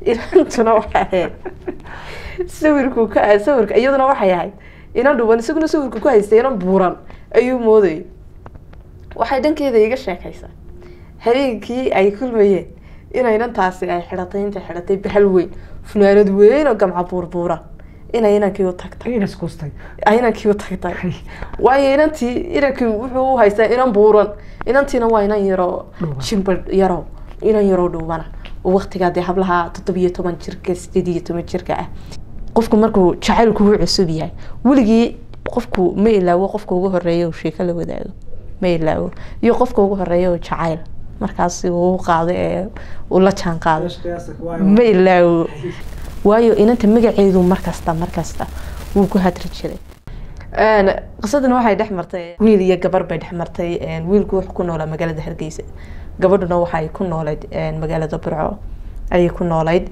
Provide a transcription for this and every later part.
inantuna waxay ahayd sawirku ka sawirka iyaduna waxay ahayd inan dhuban isaguna sawirku ku haystay inan buuran ayuu moodayay waxay dhankeeda iga sheekaysaa habeenkii ay kulmayeen inay inantaasi ay xidhatay intay xidhatay bahal weyn funaanad weyn oo gamca buurbuuran inay inankii u tagtay ayna iskustay ay inankii u tagtay waayo inantii inankii wuxuu u haystaa inan buuran inantiina waa inan yaroo Dhuuban. jimba yaroo inan yaroo dhuubana oo waqtigaa dee hablaha toddobiyo toban jirka sideed iyo toban jirka ah qofku markuu jacaylku u cusub yahay weligii qofku ma ilaawo qofka ugu horeeya uu sheeko la wadaago ma ilaawo iyo qofka ugu horeeya oo jacayl markaasi uu u qaado ee uu la jaan qaado ma ilaawo waayo inanta magaceedu markasta markasta wuu ku hadri jiray qisadan waxay dhex martay wiil iyo gabar bay dhex martay wiilku wuxuu ku noolaa magaalada hargeysa gabadhuna waxay ku noolayd magaalada burco ayay ku noolayd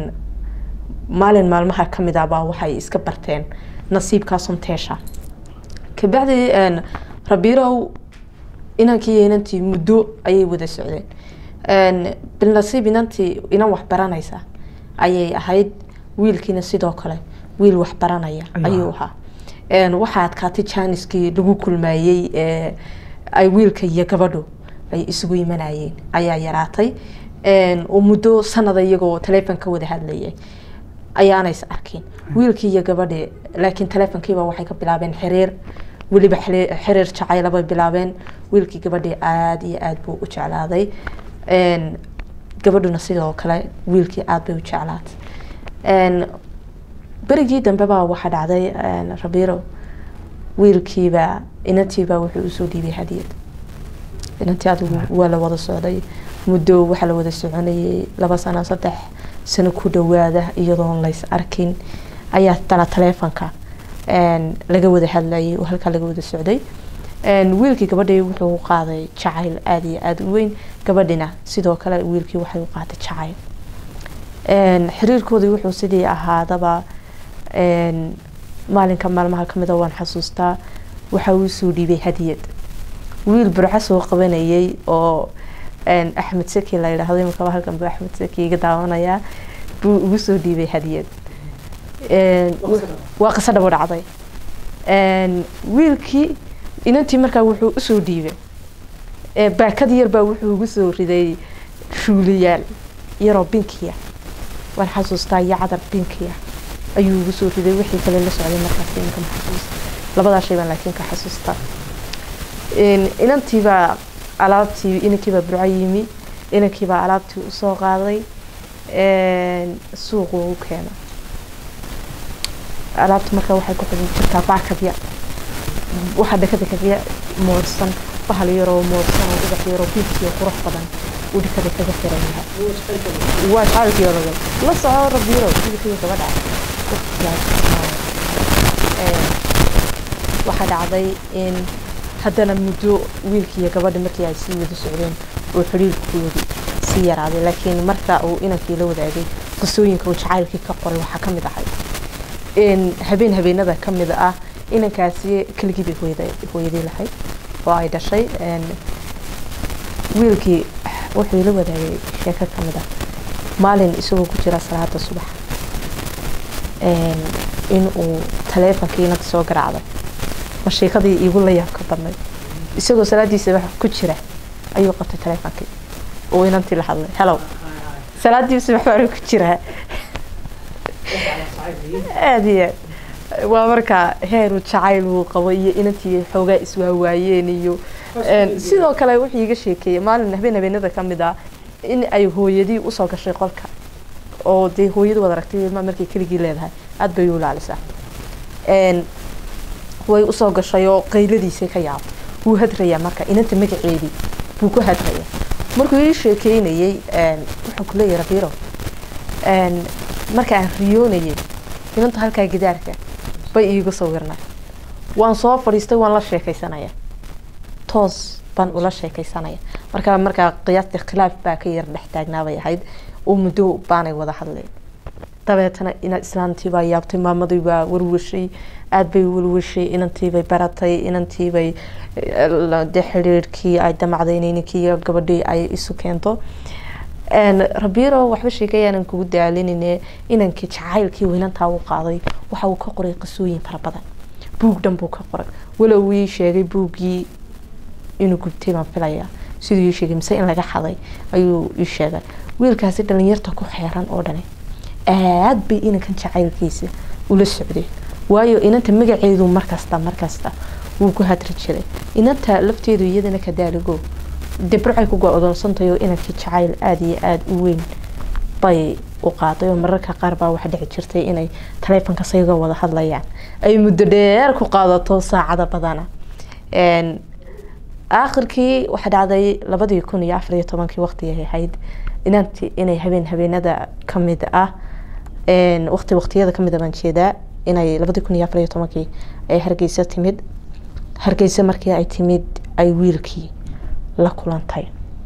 maalin maalmaha kamid ah baa waxay iska barteen nasiibkaasun teesha kabacdi rabiirow inankii iyo inantii muddo ayay wada socdeen bilnasiib inantii inan wax baranaysa ayay ahayd wiilkiina sidoo kale wiil wax baranaya ayuu ahaa waxaa adkaatay jaaniskii lagu kulmayey ay wiilka iyo gabadhu ay isugu imanayeen ayaa yaraatay oo muddo sanada iyagoo taleefon ka wada hadlayay ayaanays arkin wiilkii iyo gabadhi laakiin taleefonkiiba waxay ka bilaabeen xiriir weliba xiriir jacaylabay bilaabeen wiilkii gabadhii aada iyo aada buu u jeclaaday gabadhuna sidoo kale wiilkii aada bay u jeclaatay berigii dambe baa waxaa dhacday rabiiro wiilkiiba inantiiba wuxuu usoo dhiibay hadiyad inantii adigu waa la wada socday muddo waxaa la wada soconayay laba sano saddex sano ku dhawaada iyadoon lays arkin ayaa tana taleefonka laga wada hadlayay oo halkaa laga wada socday wiilkii gabadhii wuxuu qaaday jacayl aada iyo aada u weyn gabadhina sidoo kale wiilkii waxay u qaaday jacayl xiriirkoodii wuxuu sidii ahaadaba maalinka maalmaha kamida waan xasuustaa waxa uu soo dhiibay hadiyad wiil burco soo qabanayay oo axmed saki la yidhaahdo imakaba halkan buu axmed saki iga daawanayaa buu ugu soo dhiibay hadiyad waa qiso dhabo dhacday wiilkii inantii markaa wuxuu usoo dhiibay baakad yarbaa wuxuu ugu soo riday shuuliyaal yaroo binkiya waan xasuustaa iyo cadar binkiya ayuu ugu soo riday wixii kale la socday markaas iminka ma xasuusta labadaa shay baan laakiin ka xasuustaa inantiibaa alaabtii inankiibaa burco yimi inankiibaa alaabtii usoo qaaday suuqu u keena alaabta markaa waxay ku xidhan jirtaa baakadya waxaa dhakadakadya moodsan bahal yaroo moodsan oo ubax yaroo biibkiyo qurux badan uu dhakada kaga xiran yahay waa jacalkii ologay la soco rabiiro wiilkiiyo gabadha waxaa dhacday in haddana muddo wiilkiiyo gabadha markii ay sii wada socdeen oo xiriirkoodii sii yaraaday laakiin marka uu inankii la wadaagay qisooyinka uu jacaylkii ka qoray waxaa ka mid ahay habeen habeenada ka mid ah inankaasi keligii bay hooyadii lahayd oo ay dhashay wiilkii wuxuu la wadaagay sheeko ka mid ah maalin isagoo ku jira salaada subax in uu taleefonkii inanta soo garaacday ma sheekadii iigu la yaabka badnayd isagoo salaadiisa wax ku jira ayuu qabtay taleefonkii oo inantii la hadlay hellow salaadii subax baan ku jiraa aada iyo aad waa markaa heeru jacayl uu qabo iyo inantii xoogaa iswaawaayeen iyo sidoo kale wuxuu iga sheekeeyey maalin habeen habeenada ka mid ah in ay hooyadii usoo gashay qolka oo dee hooyadu wad aragtay ilmaa markay keligii leedahay aada bay u ilaalisaa way usoo gashay oo qayladiisay ka yaabtay wuu hadrayaa marka inanta magaceedii buu ku hadrayaa markuu ii sheekeynayey wuxuu kuleeyahy rabiiro marka aan riyoonayay inanta halkaa gidaarka bay iigu sawirnay waan soo fadhiistay waan la sheekaysanaya toos baan ula sheekaysanaya markaa markaa qiyaastii khilaaf baa ka yar dhex taagnaabay ahayd oo muddo baanay wada hadleen dabeetana ina islaantiibaa yaabtay maamadii baa warwashay aada bay warwashay inantiibay baratay inantiibay de xiriirkii ay damacday in ninkii gabadhii ay isu keento rabiiro waxba sheekayaanan kugu daalinine inankii jacaylkii weynantaa uu qaaday waxa uu ka qoray qisooyin fara badan buug dhan buu ka qoray walow ii sheegay buuggii inuu gubtay baan filayaa siduu ii sheegay mise in laga xaday ayuu ii sheegay wiilkaasi dhalinyarta ku xeeran oo dhani aad bay inankan jacaylkiisa ula socdeen waayo inanta magaceedu markasta markasta wuu ku hadri jiray inanta lafteedu iyadana ka daaligo debracay ku go-doonsantayo inankii jacayl aada iyo aada u weyn bay u qaaday oo mararka qaar baa waxa dhici jirtay inay taleefonka sayga wada hadlayaan ay muddo dheer ku qaadato saacada badana aakhirkii waxaa dhacday labadii kun iyo afar iyo tobankii waqtigay ahayd inanti inay habeen habeenada kamid ah waqti waqtiyada kamid a baan jeedaa inay labadii kun iyo afar iyo tobankii ay hargeysa timid hargeysa markii ay timid ay wiilkii la kulantay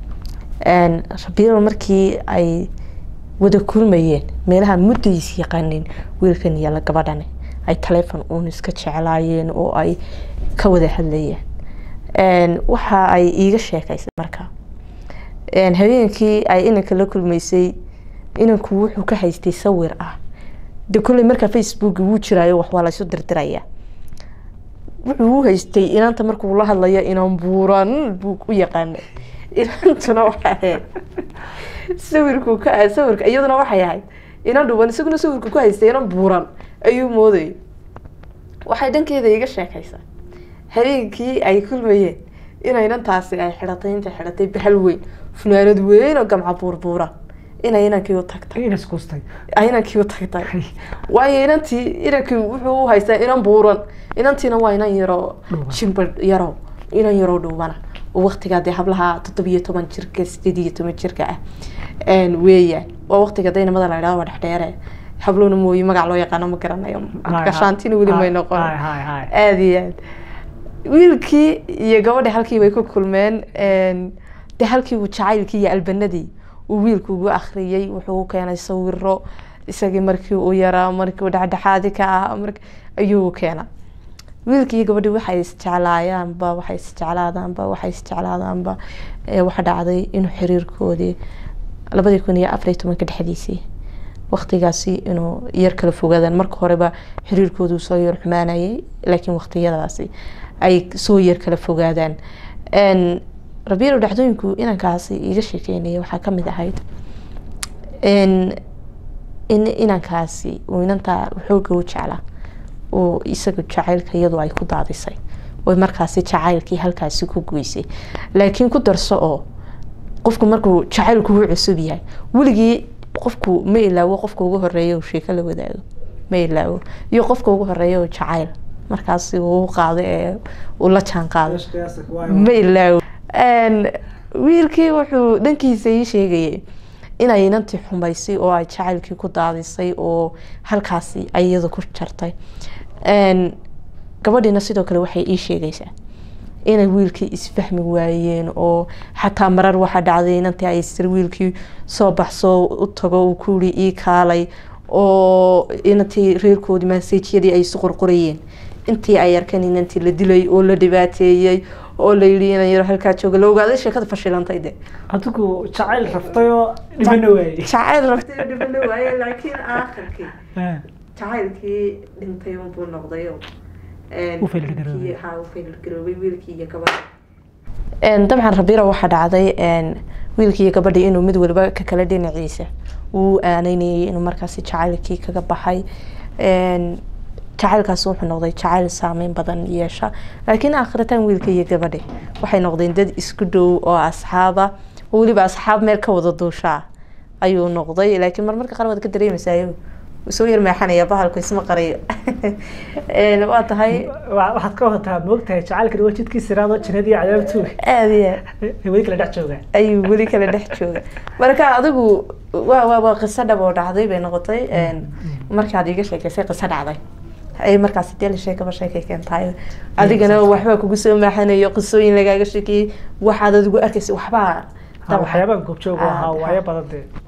rabiiro markii ay wada kulmayeen meelaha muddays yaqaanin wiilkan iyo gabadhan ay taleefon uun iska jeclaayeen oo ay ka wada hadlayeen waxa ay iiga sheekaysay marka habeenkii ay inanka la kulmaysay inanku wuxuu ka haystay sawir ah de kolley markaa facebook wuu jiraayo wax waa laysu dirdiraya wuxuu u haystay inanta markuu la hadlayo inan buuran buu u yaqaana inantuna waxay ahayd sawirku ka sawirka iyaduna waxay ahayd inan dhuban isaguna sawirku ku haystay inan buuran ayuu moodayay waxay dhankeeda iga sheekaysaa habeenkii ay kulmayeen ina inantaasi ay xidhatay intay xidhatay bahal weyn funaanad weyn oo gamca buurbuuran inay inankii u tagtay inankii u tagtay waayo inantii inankii wuxuu u haystaa inan buuran inantiina waa inan yaroo jimba yarow inan yaroo dhuubana oo waqtigaa dee hablaha toddobiyo toban jirka sideed iyo toban jirka ah weeyaan waa waqtiga daynamada la idhahdo waa dhexdheere hablowna mooye magac loo yaqaano ma garanayo gashaantina weli may noqon aada iyo aad wiilkii iyo gabadhi halkii bay ku kulmeen de halkii uu jacaylkii iyo albanadii uu wiilku ugu akhriyey wuxuu u keenay sawiro isagii markii uu yaraa markii uu dhexdhexaadi ka ah ayuu keenay wiilkii iyo gabadhii waxay isjeclaayaanba waxay isjeclaadaanba waxay isjeclaadaanba waxa dhacday inuu xiriirkoodii labadii kun iyo afar iyo tobanka dhexdiisii waqtigaasi inuu yar kala fogaadaan marka horeba xiriirkoodu soo yar xumaanayay laakiin waqtiyadaasi ay soo yar kala fogaadaan rabiiro dhacdooyinku inankaasi iga sheekeynaya waxaa kamid ahayd in inankaasi uu inantaa xooga u jeclaa oo isaga jacaylka iyadu ay ku daadisay oy markaasi jacaylkii halkaasi ku goysay laakiin ku darso oo qofku markuu jacaylku u cusub yahay weligii qofku ma ilaawo qofka ugu horeeya sheeko la wadaago ma ilaawo iyo qofka ugu horeeya oo jacayl markaasi uu qaado ee uu la jaan qaado ma ilaawo wiilkii wuxuu dhankiisa ii sheegayay inay inantii xumaysay oo ay jacaylkii ku daadisay oo halkaasi ay iyada ku jartay gabadhiina sidoo kale waxay ii sheegaysaa inay wiilkii isfahmi waayeen oo xataa marar waxaa dhacday inantii ay sir wiilkii soo baxso u tago uu kuuri ii kaalay oo inantii reerkoodii maasajyadii ay isu qorqorayeen intii ay arkeen inantii la dilay oo la dhibaateeyey oo la yidhi inan yaro halkaa jooga la ogaaday sheekada fashilantay de adigu jacayl raftayoo dhibana waayey jacayl raftay oo dhibana waayey laakiin aakhirkii jacaylkii dhintay unbuu noqday ufeylgaroobay wiilkii iyo gabadha dabcan rabiira waxaa dhacday wiilkii iyo gabadhii inuu mid waliba ka kale dhinaciisa uu aanaynayay inuu markaasi jacaylkii kaga baxay jacaylkaasi wuxuu noqday jacayl saameyn badan yeesha laakiin aakhiritaan wiilka iyo gabadhi waxay noqdeen dad isku dhow oo asxaaba oo weliba asxaab meel ka wada duushaa ayuu noqday laakiin marmarka qaar waad ka dareemaysaa soo yar meexanaya bahalku isma qarayo waa tahay waxaad ka wadataa moogtahay jacaylkan waa jidkii siraado jannadii cadaabtu aada iyo weli kala dhex jooga ayuu weli kala dhex jooga marka adigu waa waa waa qiso dhab oo dhacday bay noqotay markaad iiga sheekeysay qiso dhacday ay markaasi dee la sheekaba sheekay keentahay adigana waxbaa kugu soo maaxanayo qisooyin lagaaga sheekeeyey waxaad adigu arkaysa waxbaa waxyaabaan goobjoog ahaa waayo badan dee